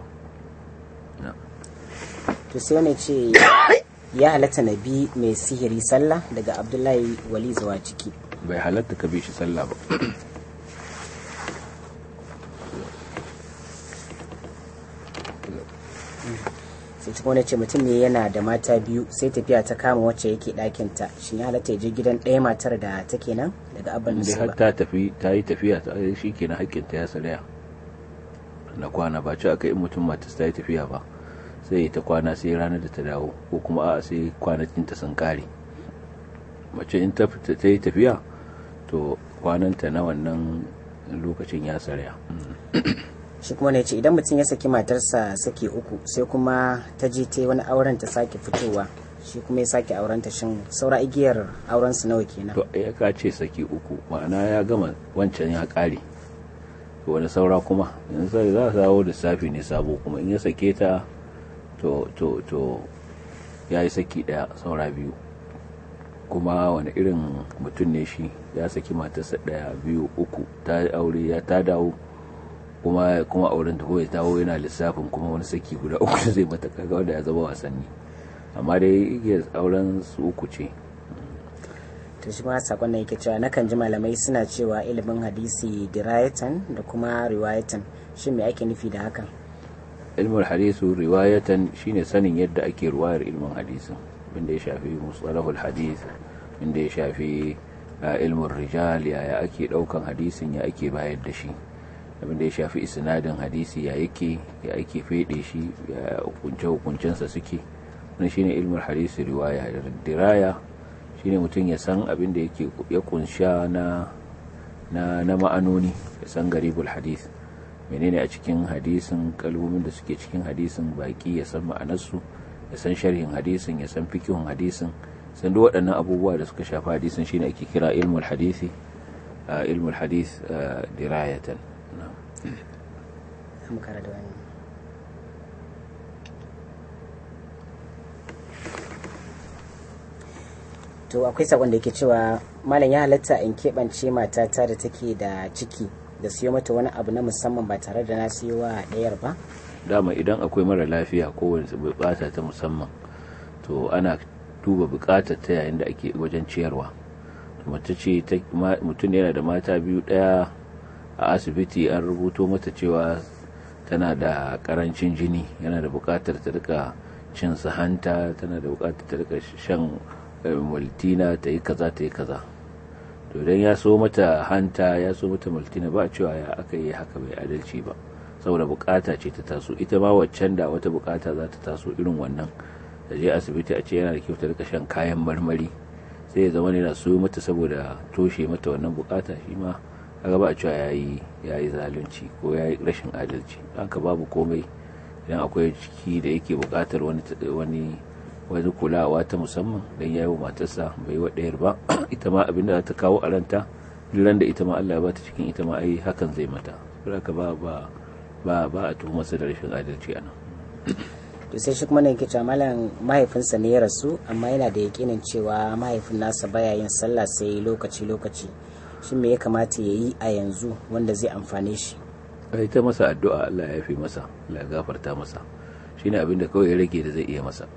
to sai wani ce ya halatta na bi mai sihiri sallah daga abdullahi wali zuwa ciki bai halatta ka bi shi sallah ba sai cikin wani ce mutum ne yana da mata biyu sai tafiya ta kama wacce yake ɗakinta shi ya halatta ya je gidan ɗaya matar da take nan daga abin da har ta tafi ta yi tafiya ta shi ke na haƙƙinta ya saraya na kwana ba ci aka yi mutum matas ta yi tafiya ba sai ta kwana sai ranar da ta dawo ko kuma a sai kwanakinta sun kare mace in ta yi tafiya to kwananta na wannan lokacin ya saraya shi kuma ne ce idan mutum ya saki matarsa saki uku sai kuma ta je ta wani auren ta sake fitowa shi kuma ya sake auren ta shin saura igiyar auren su nawa kenan to ya ka ce saki uku ma'ana ya gama wancan ya kare to wani saura kuma yanzu sai za su dawo da safi ne sabo kuma in ya sake ta to to to ya yi saki daya saura biyu kuma wani irin mutum ne shi ya saki matarsa daya biyu uku ta aure ya ta dawo kuma kuma auren ta ya dawo yana lissafin kuma wani saki guda uku zai mata kaga wanda ya zama wasanni amma dai igiyar auren su uku ce to shi ma sakon da yake cewa nakan ji malamai suna cewa ilimin hadisi dirayatan da kuma riwayatan shin me ake nufi da hakan ilmul hadisu riwayatan shine sanin yadda ake ruwayar ilmin hadisin inda ya shafi mustalahul hadis inda ya shafi ilmin rijal yaya ake daukan hadisin ya ake bayar da shi abin da ya shafi isnadin hadisi ya yake ya ake fede shi ya hukunce hukuncensa suke wani shine ilmul hadisi riwaya diraya shine mutum ya san abin da yake ya kunsha na na na ma'anoni ya san garibul hadis menene a cikin hadisin kalmomin da suke cikin hadisin baki ya san ma'anarsu ya san sharhin hadisin ya san fikihun hadisin san duk waɗannan abubuwa da suka shafi hadisin shine ake kira ilmul hadisi ilmul hadis dirayatan to akwai sakon da yake cewa malam ya halatta in keɓance matata da take da ciki da siyo mata wani abu na musamman ba tare da na siyo wa ɗayar ba dama idan akwai mara lafiya ko wani bukata ta musamman to ana duba bukatar ta yayin da ake wajen ciyarwa mace ce mutum yana da mata biyu daya a asibiti an rubuto mata cewa tana da karancin jini yana da bukatar ta rika cin hanta tana da bukatar ta rika shan multina ta yi kaza ta yi kaza to idan ya so mata hanta ya so mata multina ba cewa ya aka yi haka bai adalci ba saboda bukata ce ta taso ita ma waccan da wata bukata za ta taso irin wannan da je asibiti a ce yana da kyau ta rika shan kayan marmari sai ya zama yana so mata saboda toshe mata wannan bukata shi ma kaga ba a cewa yayi yayi zalunci ko yayi rashin adalci haka babu komai idan akwai ciki da yake bukatar wani wani wani kulawa ta musamman dan yayi wa matarsa bai wa ɗayar ba ita ma abinda za ta kawo a ranta ran da ita ma Allah ya bata cikin ita ma ai hakan zai mata saboda ba ba ba ba a tuhumar da rashin adalci a nan to sai shi kuma ne yake cewa malam mahaifinsa ne ya rasu amma yana da yakinin cewa mahaifin nasa baya yin sallah sai lokaci lokaci shi me ya kamata ya yi a yanzu wanda zai amfane shi ai ta masa addu'a Allah ya yafe masa Allah ya gafarta masa shine abin da kawai ya rage da zai iya masa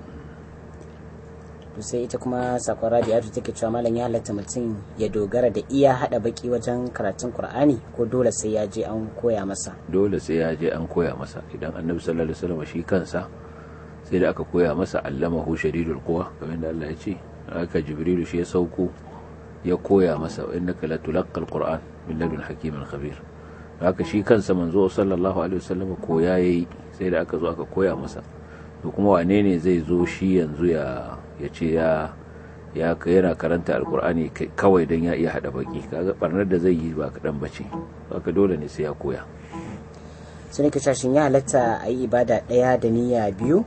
to sai ita kuma sakon rabi'atu take cewa malam ya halatta mutum ya dogara da iya hada baki wajen karatun qur'ani ko dole sai ya je an koya masa dole sai ya je an koya masa idan annabi sallallahu alaihi wasallam shi kansa sai da aka koya masa allamahu shadidul quwa kamar da Allah ya ce aka jibrilu shi ya sauko ya koya masa innaka la tulaqqal qur'an min ladun hakimin khabir haka shi kansa manzo sallallahu alaihi wasallam koya yayi sai da aka zo aka koya masa to kuma wane ne zai zo shi yanzu ya ya ce ya ya yana karanta alkur'ani kawai don ya iya hada baki kaga barnar da zai yi ba kaɗan bace haka dole ne sai ya koya sun ne shashin ya halatta a yi ibada ɗaya da niyya biyu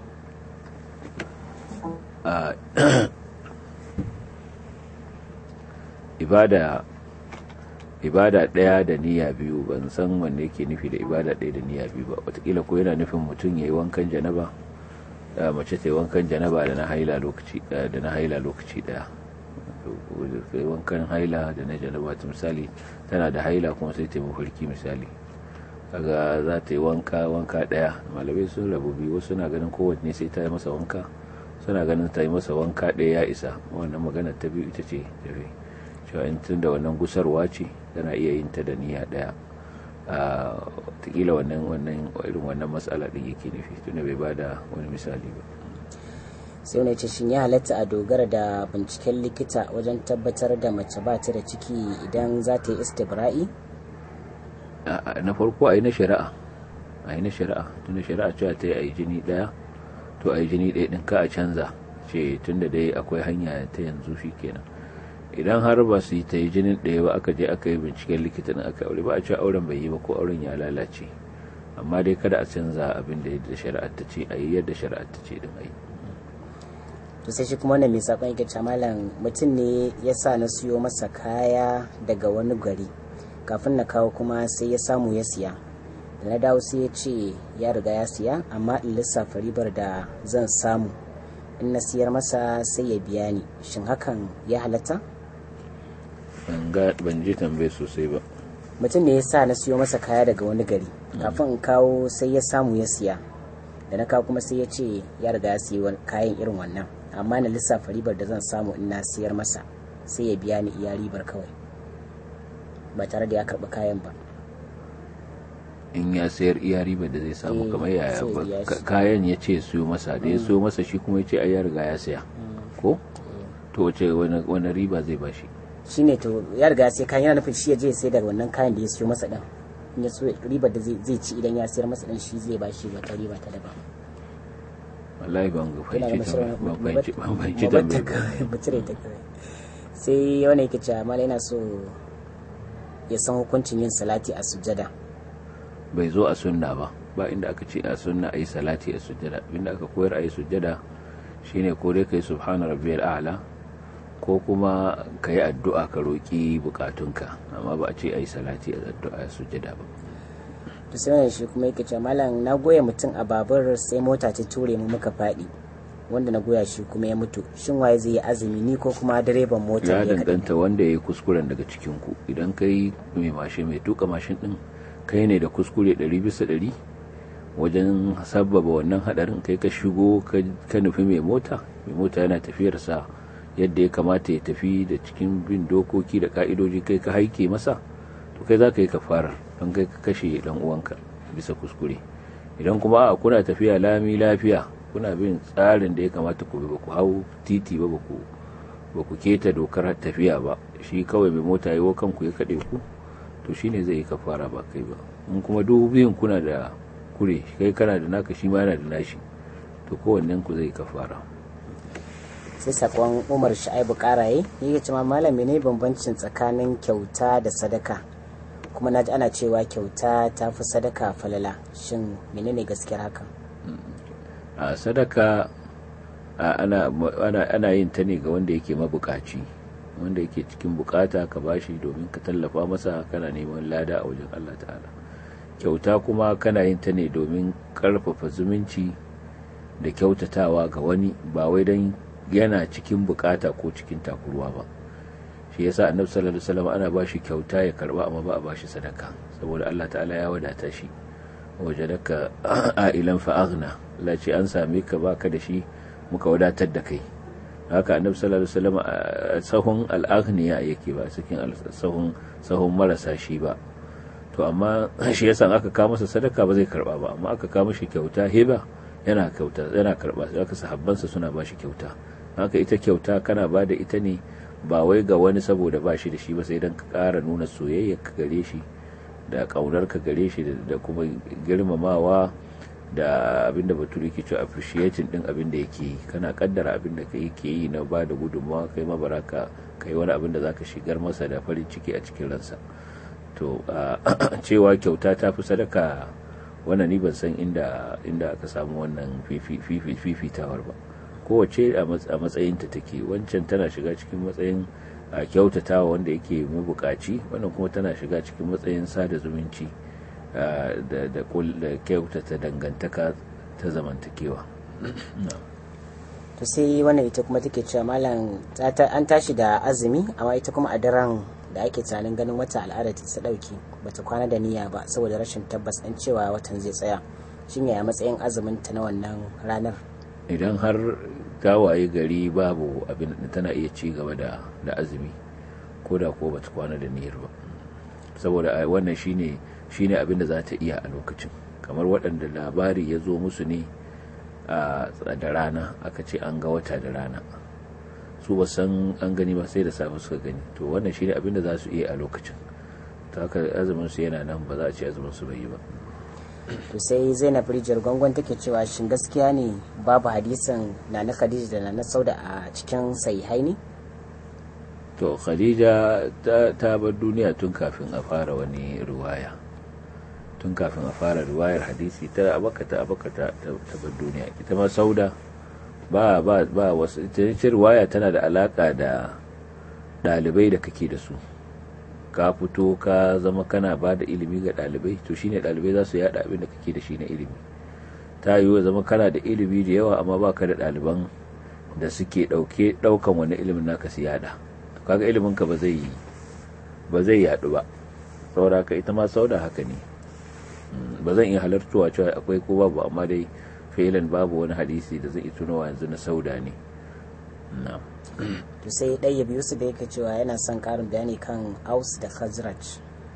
ibada ibada ɗaya da niyya biyu ban san wanne yake nufi da ibada ɗaya da niyya biyu ba watakila ko yana nufin mutum ya yi wankan janaba da mace ta yi wankan janaba da na haila lokaci da na haila lokaci daya wankan haila da na janaba ta misali tana da haila kuma sai ta yi mafarki misali kaga za ta yi wanka wanka daya malamai sun rabu biyu wasu na ganin kowanne sai ta yi masa wanka suna ganin ta yi masa wanka daya ya isa wannan magana ta biyu ita ce tafi cewa in tun da wannan gusarwa ce tana iya yin ta da niyya daya a takila wannan wannan irin wannan matsala din yake nufi tunda bai bada wani misali ba sai wani ce shin ya halatta a dogara da binciken likita wajen tabbatar da mace ba ta da ciki idan za ta yi istibra'i na farko a yi na shari'a a yi na shari'a tunda shari'a cewa ta yi a yi jini daya to a yi jini daya din ka a canza ce tunda dai akwai hanya ta yanzu shi kenan idan har ba su yi ta yi jinin ɗaya ba aka je aka yi binciken likitan aka aure ba a cewa auren bai yi ba ko auren ya lalace amma dai kada a canza abin da yadda shari'ar ta ce a yi yadda shari'ar ta ce din a yi to sai shi kuma wannan mai sakon yake cewa malam mutum ne ya sa na siyo masa kaya daga wani gari kafin na kawo kuma sai ya samu ya siya da na dawo sai ya ce ya riga ya siya amma in lissafa ribar da zan samu in na siyar masa sai ya biya ni shin hakan ya halatta ban ji tambaye sosai ba mutum ne ya sa na siyo masa kaya daga wani gari kafin in kawo sai ya samu ya siya da na kawo kuma sai ya ce ya riga ya siya kayan irin wannan amma na lissafa ribar da zan samu in na siyar masa sai ya biya ni iya ribar kawai ba tare da ya karɓi kayan ba in ya sayar iya ribar da zai samu kamar yaya kayan ya ce siyo masa da ya siyo masa shi kuma ya ce ai ya riga ya saya ko to wace wani riba zai bashi shine to ya riga sai kayan yana nufin shi ya je sai daga wannan kayan da ya siyo masa din in ya so ribar da zai ci idan ya sayar masa din shi zai bashi wata riba ta daban wallahi ban ga fahimci ban fahimci ban fahimci tambayar sai wani yake cewa mala yana so ya san hukuncin yin salati a sujjada bai zo a sunna ba ba inda aka ce a sunna ayi salati a sujjada inda aka koyar ayi sujjada shine ko dai kai subhana rabbiyal a'la ko kuma ka yi addu'a ka roƙi bukatunka amma ba a ce a yi salati a addu'a sujada ba to sai wannan shi kuma yake cewa malam na goya mutum a babur sai mota ta ture mu muka faɗi wanda na goya shi kuma ya mutu shin waye zai yi azumi ni ko kuma direban mota ya ne kaɗai? danganta wanda ya yi kuskuren daga cikin ku idan kai mai mashin mai tuka mashin din kai ne da kuskure 100 bisa 100 wajen sabbaba wannan hadarin kai ka shigo ka ka nufi mai mota mai mota yana tafiyarsa yadda ya kamata ya tafi da cikin bin dokoki da ka'idoji kai ka haike masa to kai za ka yi kafarar don kai ka kashe dan uwanka bisa kuskure idan kuma a kuna tafiya lami lafiya kuna bin tsarin da ya kamata ku bi ba ku hau titi ba ba ku ba ku keta dokar tafiya ba shi kawai mai mota yi wa kanku ya kaɗe ku to shine zai yi kafara ba kai ba in kuma duk biyun kuna da kure kai kana da naka shi ma yana da nashi to kowannen ku zai yi kafara sai sakon umar sha'ibu karaye yake cewa malam ne bambancin tsakanin kyauta da sadaka kuma na ji ana cewa kyauta ta fi sadaka falala shin menene gaskiyar hakan a sadaka a, ana, ana, ana yin ta ne ga wanda yake mabukaci wanda yake cikin bukata ka bashi domin ka tallafa masa kana neman lada a wajen Allah ta'ala kyauta kuma kana yin ta ne domin karfafa zumunci da kyautatawa ga wani ba wai don yana cikin bukata ko cikin takurwa ba shi yasa annabi sallallahu alaihi wasallam ana bashi kyauta ya karba amma ba a bashi sadaka saboda Allah ta'ala ya wadata shi wajadaka ailan fa aghna Allah ce an same ka baka da shi muka wadatar da kai haka annabi sallallahu alaihi wasallam a sahun al-aghniya yake ba cikin sahun sahun marasa shi ba to amma shi yasa aka kawo masa sadaka ba zai karba ba amma aka kawo mishi kyauta heba yana kyauta yana karba haka sahabbansa suna ba shi kyauta haka ita kyauta kana ba da ita ne ba wai ga wani saboda ba shi da shi ba sai dan ka ƙara nuna soyayya ka gare shi da ƙaunar ka gare shi da kuma girmamawa da abinda bature ke cewa appreciating din abin da yake yi kana kaddara abin da kai ke yi na ba da gudunmawa kai ma baraka kai wani abin da zaka shigar masa da farin ciki a cikin ransa to cewa kyauta ta fi sadaka wannan ni ban san inda inda aka samu wannan fifitawar ba kowace a matsayinta take wancan tana shiga cikin matsayin kyautatawa wanda yake mabukaci wannan kuma tana shiga cikin matsayin sada zumunci da kyautata dangantaka ta zamantakewa to sai wannan ita kuma take cewa malam an tashi da azumi amma ita kuma a daren da ake tunanin ganin wata al'ada ta dauki bata kwana da niyya ba saboda rashin tabbas ɗin cewa watan zai tsaya shin yaya matsayin azumin ta na wannan ranar idan har ta waye gari babu abin da tana iya ci gaba da da azumi ko da ko bata kwana da niyyar ba saboda wannan shine shine abin da za ta iya a lokacin kamar waɗanda labari ya zo musu ne a da rana aka ce an ga wata da rana su ba san an gani ba sai da safe suka gani to wannan shine abin da za su iya a lokacin ta haka azumin su yana nan ba za a ce azumin su bai yi ba to sai zainab rijiyar gwangon take cewa shin gaskiya ne babu hadisin na na khadija da na na sauda a cikin sahihai ne to khadija ta bar duniya tun kafin a fara wani ruwaya tun kafin a fara ruwayar hadisi ta abakata abakata ta bar duniya ita ma sauda ba ba ba wasu ita ruwaya tana da alaka da dalibai da kake da su ka fito ka zama kana ba da ilimi ga ɗalibai to shine ɗalibai za su yada abin da kake da shi na ilimi ta yiwu zama kana da ilimi da yawa amma baka da ɗaliban da suke ɗauke ɗaukan wani ilimin naka su yada to kaga ilimin ka ba zai ba zai yadu ba saboda ka ita ma sauda haka ne ba zan iya halartuwa cewa akwai ko babu amma dai filan babu wani hadisi da zai tunawa yanzu na sauda ne na'am to sai ɗaya biyu su da yake cewa yana son ƙarin bayani kan aus da khazraj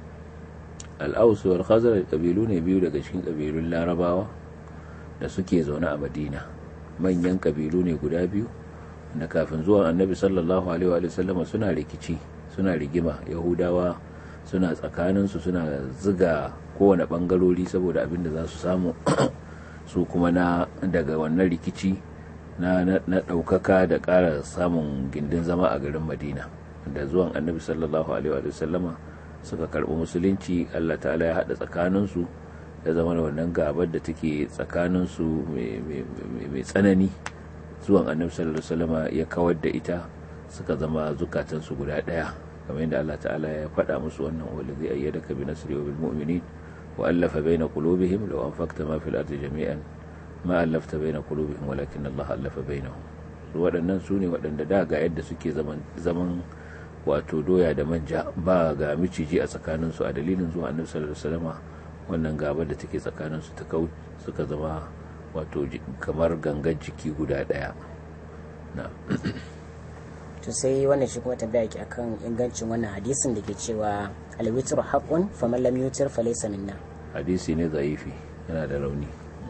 al'aus wal khazraj kabilu ne biyu daga cikin kabilun larabawa da suke zaune a madina manyan kabilu ne guda biyu da kafin zuwan annabi sallallahu alaihi wa sallama suna rikici suna rigima yahudawa suna tsakaninsu suna ziga kowane bangarori saboda abin da za su samu su kuma na daga wannan rikici na ɗaukaka da ƙara samun gindin zama a garin madina da zuwan annabi sallallahu alaihi wa sallama suka karɓi musulunci allah ta'ala ya haɗa tsakaninsu ya zama da wannan gabar da take tsakaninsu mai tsanani zuwan annabi sallallahu alaihi wasallama ya kawar da ita suka zama zukatansu guda ɗaya kamar yadda allah ta'ala ya faɗa musu wannan wanda zai ayyadaka bi nasri wa bil mu'minin wa allafa baina qulubihim law anfaqta ma fil ardi jami'an ma allafta baina qulubihim walakin Allah allafa bainahum waɗannan su ne waɗanda da ga yadda suke zaman zaman wato doya da manja ba ga miciji a tsakaninsu a dalilin zuwa annabi sallallahu alaihi wasallama wannan gaba da take tsakaninsu ta kau suka zama wato kamar gangan jiki guda daya na to sai wannan shi kuma tambaya ki akan ingancin wannan hadisin da ke cewa alwitru haqqun faman lam yutir falaysa minna hadisi ne zaifi yana da rauni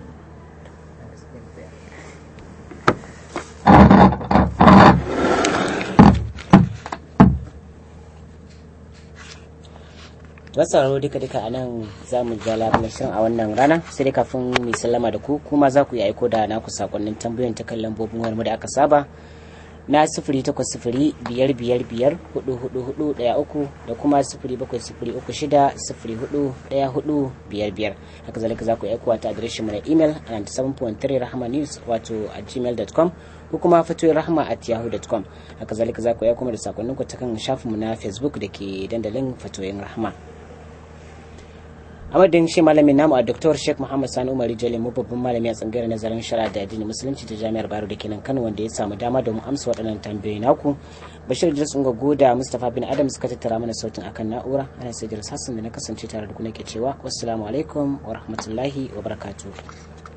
sauraro duka duka a nan za mu ja labarin shirin a wannan rana sai dai kafin mu sallama da ku kuma za ku yi aiko da naku sakonnin tambayoyin ta kan lambobin wayar mu da aka saba na sifiri takwas sifiri biyar biyar biyar hudu hudu hudu daya uku da kuma sifiri bakwai sifiri uku shida sifiri hudu daya hudu biyar biyar haka zalika za ku yi aikowa ta adireshin mu na imel a 97.3 rahama news wato a gmail.com ko kuma fatoyin rahama at yahoo.com haka zalika za ku yi aikowa da sakonninku ta kan shafinmu na facebook da ke dandalin fatoyin rahama a madadin shi malamin namu a Dr. Sheikh Muhammad Sani Umar Jale mu babban malami a tsangayar nazarin shari'a da addini musulunci ta Jami'ar Bayero da kenan Kano wanda ya samu dama domin amsa waɗannan tambayoyi naku Bashir Idris Ungogo da Mustapha bin Adam suka tattara mana sautin akan na'ura ana sai Hassan da na kasance tare da ku nake cewa wassalamu alaikum wa rahmatullahi wa barakatuh